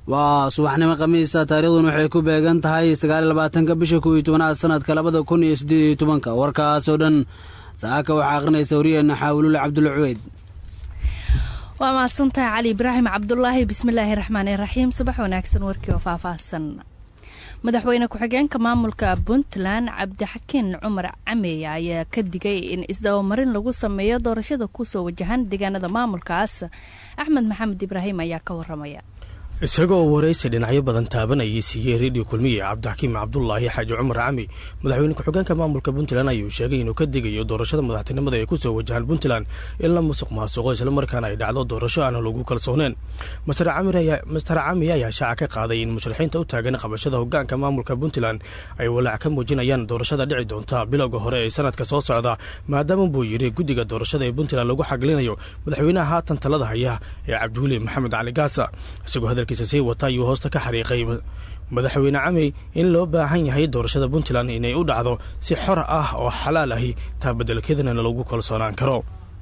waa subaxnimo khamiisa taariikhduna waxay ku beegan tahay sagaaliy labaatanka bisha kow iyo tobanaad sanadka labada kun iyo siddeed iyo tobanka warkaas oo dhan saaka waxaa akhrinaysa wariyeenna xaawilule cabdulla cuweyd waa mahadsantahay cali ibraahim cabdulaahi bismillaahi raxmaani raxiim subax wanaagsan warkii oo faahfaahsan madaxweyne ku-xigeenka maamulka puntland cabdixakiin cumar cameya ayaa ka digay in isdabamarin lagu sameeyo doorashada kusoo wajahan deegaanada maamulkaas axmed maxamed ibraahim ayaa ka waramaya isagoo waraysi dhinacyo badan taabanayay siiyey redio kulmiye cabdixakiim cabdulaahi xaaji cumar cami madaxweyne ku-xigeenka maamulka puntland ayuu sheegay inuu ka digayo doorashada madaxtinimada ee kusoo wajahan puntland in la musuq maasuqo islamarkaana ay dhacdo doorasho aan lagu kalsooneen master cami ayaa shaaca ka qaaday in musharaxiinta u taagan qabashada hogaanka maamulka puntland ay walaac ka muujinayaan doorashada dhici doonta bilowga hore ee sanadka soo socda maadaama buu yidhi guddiga doorashada ee puntland lagu xaglinayo madaxweynaha haatan talada haya ee cabdiweli maxamed cali gaasa isagoo hadalkiisa sii wata ayuu hoosta ka xariiqay madaxweyne camey in loo baahan yahay doorashada puntland inay u dhacdo si xor ah oo xalaal ahi taa bedelkeedana lagu kalsoonaan karo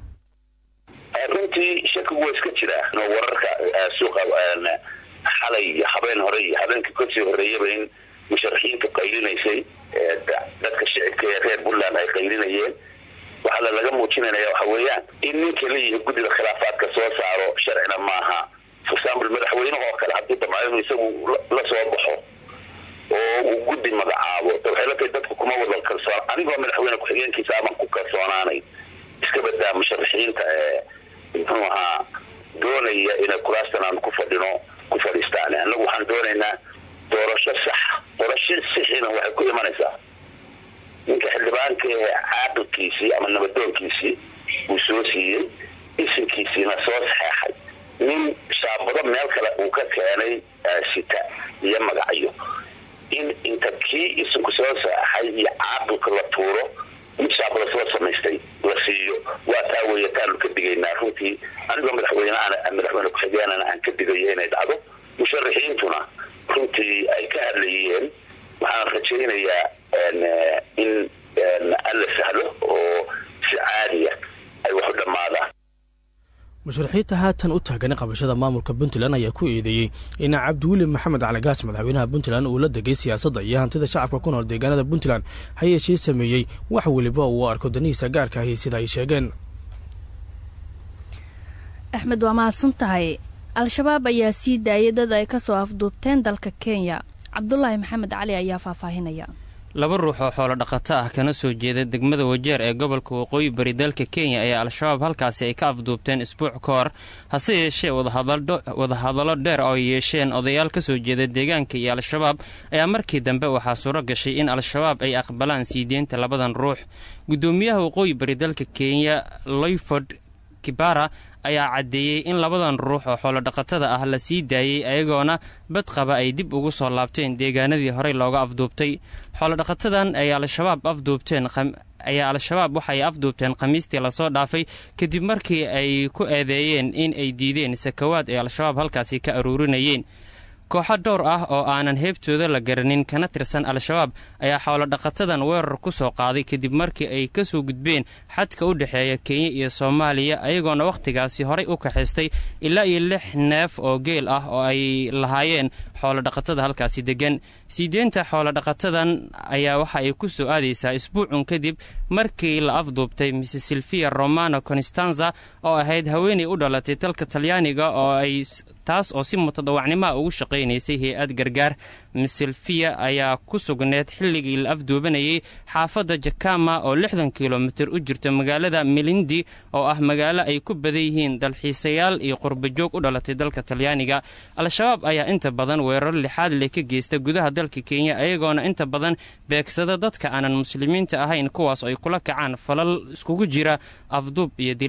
runtii shakigu waa iska jiraa no wararka suuqa xalay iyo habeen hore iyo habeenkii kasii horeeyaba in musharaxiintu qaylinaysay dadka shicibka ee reer puntland ay qaylinayeen waxaa laga muujinanaya waxa weeyaan in ninka leeyihi guddida khilaafaadka soo saaro sharcina maaha for example madaxweynaha oo kale hadduu damco inuu isagu la soo baxo oo uu guddi magacaabo waxay la tahay dadku kuma wada kalsoon anigoo madaxweyne ku-xigeenkiisa aman ku kalsoonaanay iska badaa musharaxiinta ee muxuu ahaa doonaya inay kuraastan aan ku fadhino ku fadhiistaan annagu waxaan doonaynaa doorasho sax doorasho sixina waxay ku imanaysaa ninka xildhibaanka ee caaqilkiisii ama nabadoonkiisii uu soo siiyey isinkiisiina soo saxeexay nin shaabado meel kale uu ka keenay sita iyo magacyo in inta kii isinku soo saxay iyo caaqilka la tuuro mid shaabado soo samaystay la siiyo waa taa weeye taanu ka digaynaa runtii anigoo madaxweyneana madaxweyne ku-xigeenana aan ka digayo inay dhacdo musharaxiintuna runtii ay ka hadlayeen waxaan rajaynayaa in alla sahlo oo si caadiya ay wax u dhammaadaan musharaxiinta haatan u taagan qabashada maamulka puntland ayaa ku eedeeyey in cabdiweli maxamed caligaas madaxweynaha puntland uu la degay siyaasadda iyo hantida shacabka ku nool deegaanada puntland ha yeeshee sameeyey wax weliba uu arko danihiisa gaarka ahi sida ay sheegeen axmed waa mahadsan tahay al-shabaab ayaa sii daayay dad ay ka soo afduubteen dalka kenya cabdulaahi maxamed cali ayaa faahfaahinaya laba ruux oo xoolo dhaqato ah kana soo jeeda degmada wajeer ee gobolka waqooyi bari dalka kenya ayaa al-shabaab halkaasi ay ka afduubteen isbuuc ka hor hase yeeshee wadahadallo dheer oo ay yeesheen odayaal ka soo jeeda deegaanka iyo al-shabaab ayaa markii dambe waxaa suuro gashay in al-shabaab ay aqbalaan sii deynta labadan ruux guddoomiyaha waqooyi bari dalka kenya loyford kibara ayaa caddeeyey in labadan ruux oo xoolodhaqatada ah la sii daayey ayagoona badqaba ay dib ugu soo laabteen deegaanadii horey looga afduubtay xoolodhaqatadan ay al-shabaab afduubteen ayaa al-shabaab waxay afduubteen khamiistii lasoo dhaafay kadib markii ay ku eedeeyeen in ay diideen sakawaad ay al-shabaab halkaasi ka aruurinayeen kooxo dhowr ah oo aanan heebtooda la garanin kana tirsan al-shabaab ayaa xoolodhaqatadan weerar ku soo qaaday kadib markii ay ka soo gudbeen xadka u dhexeeya kenya iyo soomaaliya ayagoona wakhtigaasi horay u kaxaystay ilaa iyo lix neef oo geel ah oo ay lahaayeen xoolodhaqatada halkaasi deggan siideenta xoolodhaqatadan ayaa waxa ay ku soo aadaysaa isbuucun kadib markii la afduubtay mrs silvia romano constanza oo ahayd haweenay u dhalatay dalka talyaaniga oo ay taas oo si mutadawacnimaa ugu shaqaynaysay hay-ad gargaar miss silvia ayaa ku sugneed xilligii la afduubanayay xaafadda jakama oo lixdan kilomitir u jirta magaalada melindi oo ah magaalo ay ku badan yihiin dalxiisayaal iyo qurbajoog u dhalatay dalka talyaaniga al-shabaab ayaa inta badan weerar lixaad leh ka geysta gudaha dalka kenya ayagoona inta badan beegsada dadka aanan muslimiinta ahayn kuwaas ay kula kacaan falal iskugu jira afduub iyo dil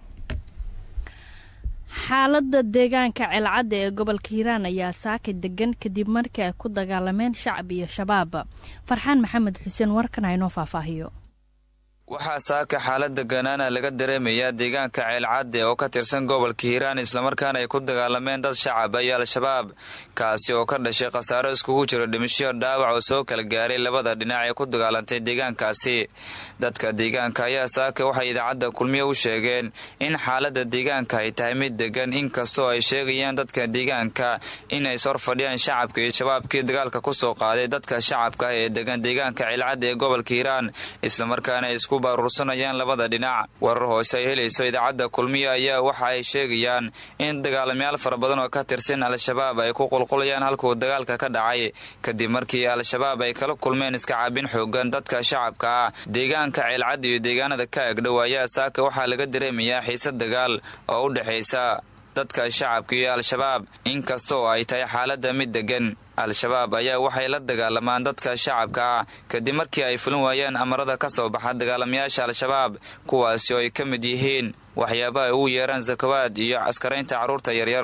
xaaladda deegaanka ceelcadda ee gobolka hiiraan ayaa saaka degan kadib markii ay ku dagaalameen shacab iyo shabaab farxaan maxamed xuseen warkan haynoo faahfaahiyo waxaa saaka xaalada ganaana laga dareemayaa deegaanka ceelcadde oo ka tirsan gobolka hiiraan islamarkaana ay ku dagaalameen dad shacab iyo al-shabaab kaasi oo ka dhashay khasaaro iskugu jiro dhimisho dhaawac oo soo kala gaaray labada dhinac ee ku dagaalantay deegaankaasi dadka deegaanka ayaa saaka waxay idaacadda kulmiye u sheegeen in xaalada deegaanka ay tahay mid degan inkastoo ay sheegayaan dadka deegaanka inay sor fadhiyaan shacabka iyo shabaabkii dagaalka kusoo qaaday dadka shacabka ah ee degan deegaanka ceelcadde ee gobolka hiiraan islamarkaana ay isku baruursanayaan labada dhinac warar hoose ay helayso idaacadda kulmiye ayaa waxa ay sheegayaan in dagaalamayaal fara badan oo ka tirsan al-shabaab ay ku qulqulayaan halkuu dagaalka ka dhacay kadib markii al-shabaab ay kala kulmeen iska caabin xoogan dadka shacabka ah deegaanka ceelcad iyo deegaanada ka agdhow ayaa saaka waxaa laga dareemayaa xiise dagaal oo u dhexaysa dadka shacabka iyo al-shabaab inkastoo ay tahay xaalada mid degan al-shabaab ayaa waxay la dagaalamaan dadka shacabka ah kadib markii ay fulin waayeen amarada ka soo baxa dagaalamayaasha al-shabaab kuwaasi oo ay ka mid yihiin waxyaabaha ay ugu yeeraan sakawaad iyo askaraynta carruurta yaryar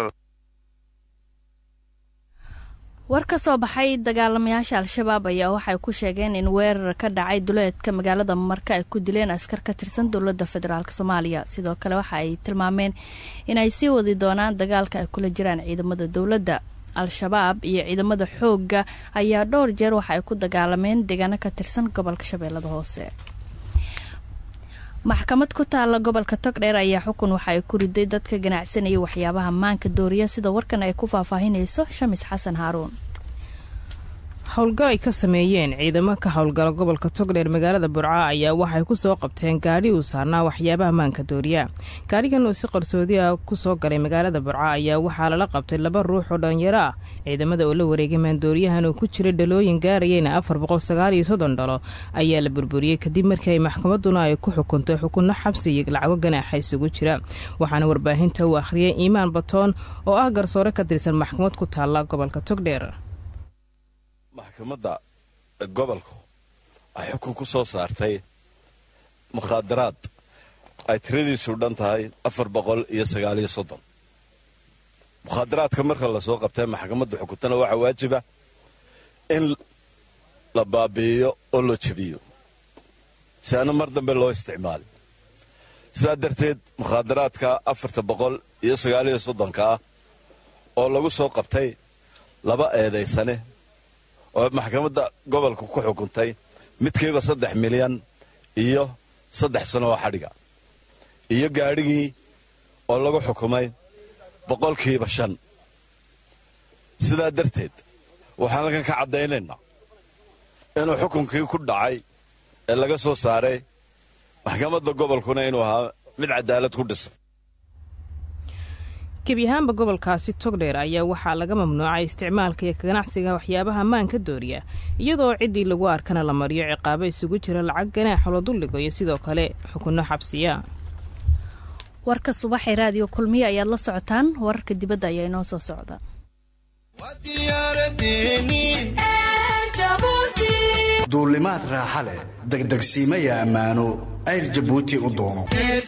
war ka soo baxay dagaalamayaasha al-shabaab ayaa waxay ku sheegeen in weerar ka dhacay duleedka magaalada marka ay ku dileen askar ka tirsan dowladda federaalk soomaaliya sidoo kale waxa ay tilmaameen inay sii wadi doonaan dagaalka ay kula jiraan ciidamada dowladda al-shabaab iyo ciidamada xoogga ayaa dhowr jeer waxa ay ku dagaalameen deegaano ka tirsan gobolka shabeellada hoose maxkamad ku taala gobolka togdheer ayaa xukun waxa ay ku riday dadka ganacsanaya waxyaabaha maanka dooriya sida warkan ay ku faahfaahinayso shamis xasan haaruun howlgal ay ka sameeyeen ciidamo ka howlgala gobolka togdheer magaalada burca ayaa waxay ku soo qabteen gaadhi uu saarnaa waxyaabaha maanka dooriya gaadhigan uu si qarsoodi ah ku soo galay magaalada burca ayaa waxaa lala qabtay laba ruux oo dhalinyaro ah ciidamada oo la wareegay maandooriyahan oo ku jira dhalooyin gaarayeyna afar boqol sagaal iyo soddon dhalo ayaa la burburiyey kadib markii ay maxkamaduna ay ku xukuntay xukunno xabsi iyo lacago ganaaxa isugu jira waxaana warbaahinta uu akhriyay iimaan batoon oo ah garsoore ka tirsan maxkamad ku taalla gobolka togdheer maxkamadda gobolku ay xukun ku soo saartay mukhaadaraad ay tiradiisu dhan tahay afar boqol iyo sagaaliyo soddon mukhaadaraadka marka lasoo qabtay maxkamadda xukuntana waxaa waajiba in la baabi'iyo oo la jebiyo si aana mar dambe loo isticmaali sidaa darteed mukhaadaraadka afarta boqol iyo sagaaliyo soddonka ah oo lagu soo qabtay laba eedaysane oo maxkamadda gobolka ku xukuntay midkiiba saddex milyan iyo saddex sano oo xadhiga iyo gaadhigii oo lagu xukumay boqolkiiba shan sidaa darteed waxaan halkan ka caddaynaynaa inuu xukunkii ku dhacay ee laga soo saaray maxkamadda gobolkuna inuu ahaa mid cadaalad ku dhisan gebi ahaanba gobolkaasi togdheer ayaa waxaa laga mamnuucay isticmaalka iyo ganacsiga waxyaabaha maanka dooriya iyadoo ciddii lagu arkana la mariyo ciqaabo isugu jira lacag ganaaxa la duldhigo iyo sidoo kale xukunno xabsiya warka subaxee raadiyo kulmiye ayaad la socotaan wararka dibadda ayaa inoo soo socda duulimaad raaxa leh degdegsiimaya ammaano ayr jabuuti u doono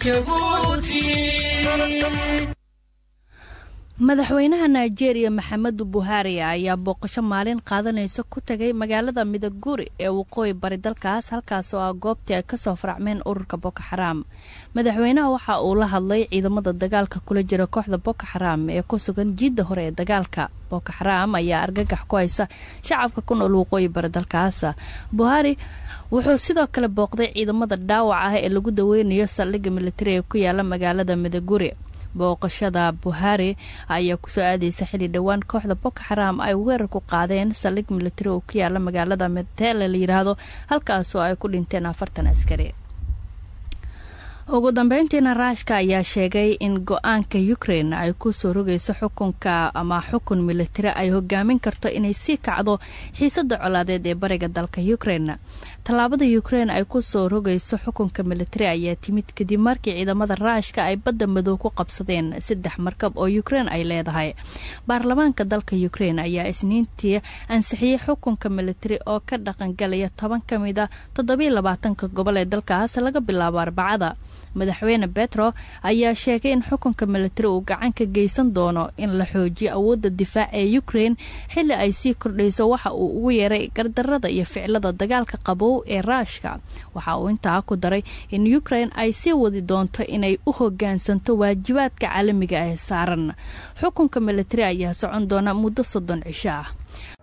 madaxweynaha nigeria maxamedu buhari ayaa booqasho maalin qaadanaysa ku tagay magaalada midaguri ee waqooyi bari dalkaas halkaas oo ah goobtii ay kasoo faracmeen ururka boko xaraam madaxweynaha waxa uu la hadlay ciidamada dagaalka kula jira kooxda boko xaraam ee ku sugan jiidda hore ee dagaalka boko xaraam ayaa argagax ku haysa shacabka ku nool waqooyi bari dalkaas buhari wuxuu sidoo kale booqday ciidamada dhaawac ah ee lagu daweynayo saldhigga militari ee ku yaala magaalada midaguri booqashada buhari ayaa kusoo aadaysa xili dhowaan kooxda boko xaraam ay weerar ku qaadeen saldhig militari oo ku yaala magaalada medtele la yidhaahdo halkaasoo ay ku dhinteen afartan askari ugu dambeyntiina raashka ayaa sheegay in go-aanka ukrain ay kusoo rogayso xukunka ama xukun militari ay hogaamin karto inay sii kacdo xiisada colaadeed ee bariga dalka ukrain tallaabada ukrain ay kusoo rogayso xukunka militari ayaa timid kadib markii ciidamada raashka ay badda madow ku qabsadeen saddex markab oo ukrain ay leedahay baarlamaanka dalka ukrain ayaa isniintii ansixiyey xukunka militari oo ka dhaqangalaya toban ka mid a toddobiyo labaatanka gobol ee dalkaas laga bilaabo arbacada madaxweyne betro ayaa sheegay in xukunka militari uu gacan ka geysan doono in la xoojiyo awoodda difaac ee ukraine xilli ay sii kordhayso waxa uu ugu yeeray gardarada iyo ficilada dagaalka qabow ee raashka waxa uu intaa ku daray in ukraine ay sii wadi doonto inay u hogaansanto waajibaadka caalamiga ee saaran xukunka militari ayaa socon doona muddo soddon cisho ah